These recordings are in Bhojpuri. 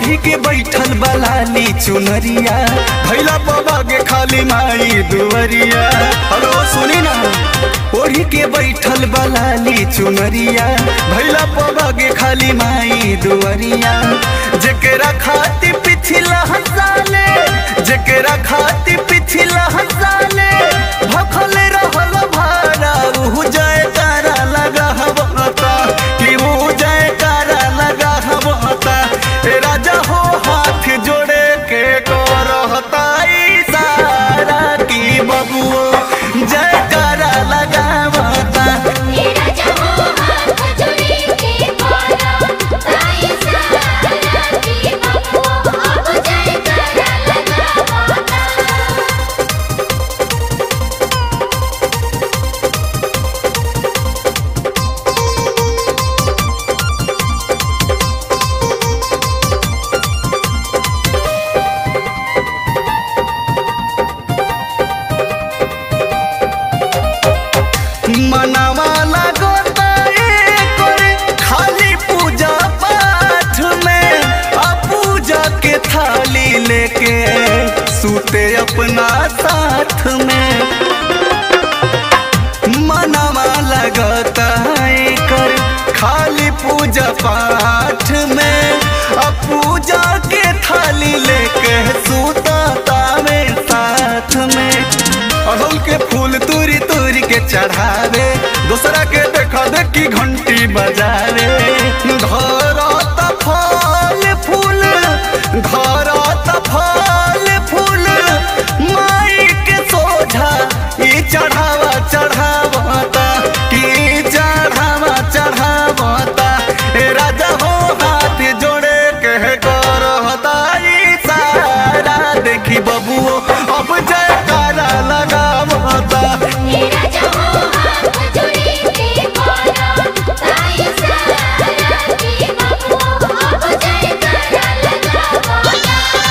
ओढ़ी के बैठल बलाली चुनरिया भैला बाबा के खाली माई दुवरिया हेलो सुनी ना ओढ़ी के बैठल बलाली चुनरिया भैला बाबा के खाली माई दुवरिया जेकरा खाती पिछला हसाले जेकरा खाती पिछला हसाले भखल रहल भारा उ जय तारा लगा हवता कि उ जय तारा लगा हवता ए राजा हो हाथ जोड़े के करहता इशारा की बबुओ जय तारा लगावता तेरा जहो हाथ जोड़े के पारा ताई सारा की बबुओ अब जय करा लगावता मनवा लगोता एकर खाली पूजा पाठ में आ पूजा के थाली लेके सूते अपना साथ में मनवा लगता एकर खाली पूजा पाठ में आ पूजा के थाली लेके सूता तावे साथ में अड़हुल के फूल तूरी तूरी के चढ़ावे दूसरा के देखा देखी घंटी बजावे धरत फल फूल धरत फल फूल माई के सोझा ई चढ़ावा चढ़ावता की चढ़ावा चढ़ावता ए राजा हो हाथ जोड़े के करहता ई सारा देखी बबुओ अब जय कारा लगावता तेरा जहो हाथ जोड़े के पारा ताई सारा की बबुओ अब जय करा लगावता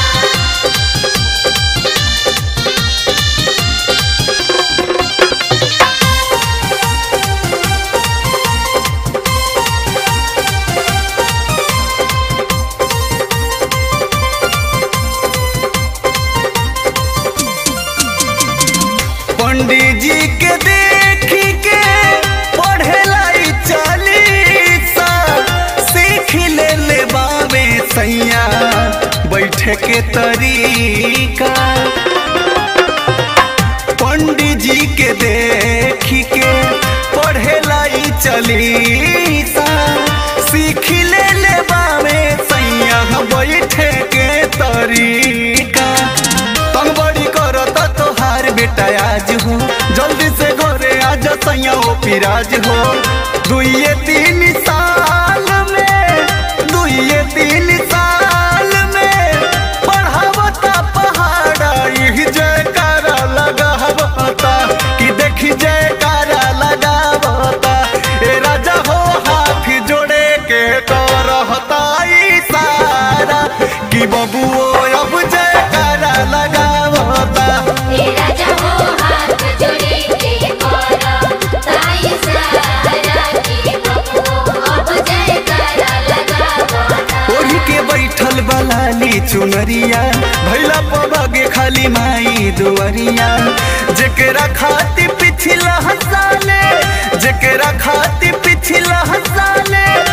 पंडित जी के देखी के पढ़ेला ई चालीसा सीख ले ले बावे सैया बैठे के तरीका पंडित जी के देखी के पढ़ेला ई चालीसा सीख ले ले बावे सैया बैठे के तरीका तंग बड़ी करता तोहार बेटा आज हो जल्दी से घरे आज सैया ओ पिराज हो दुइये तीन साल में दुइये तीन साल में पढ़ावता पहाड़ा यही जयकारा लगावता कि देखी जयकारा लगावता ए राजा हो हाथ जोड़े के करहता इशारा कि बबुओ अब जयकारा लगावता तेरा जहो हाथ जोड़े के पारा ताई सारा की बबुओ अब जय करा लगावता ओढ़ी के बैठल बलाली चुनरिया भैला पबगे खाली माई दुवरिया जेकरा खाती पिछला हसाले जेकरा खाती पिछला हसाले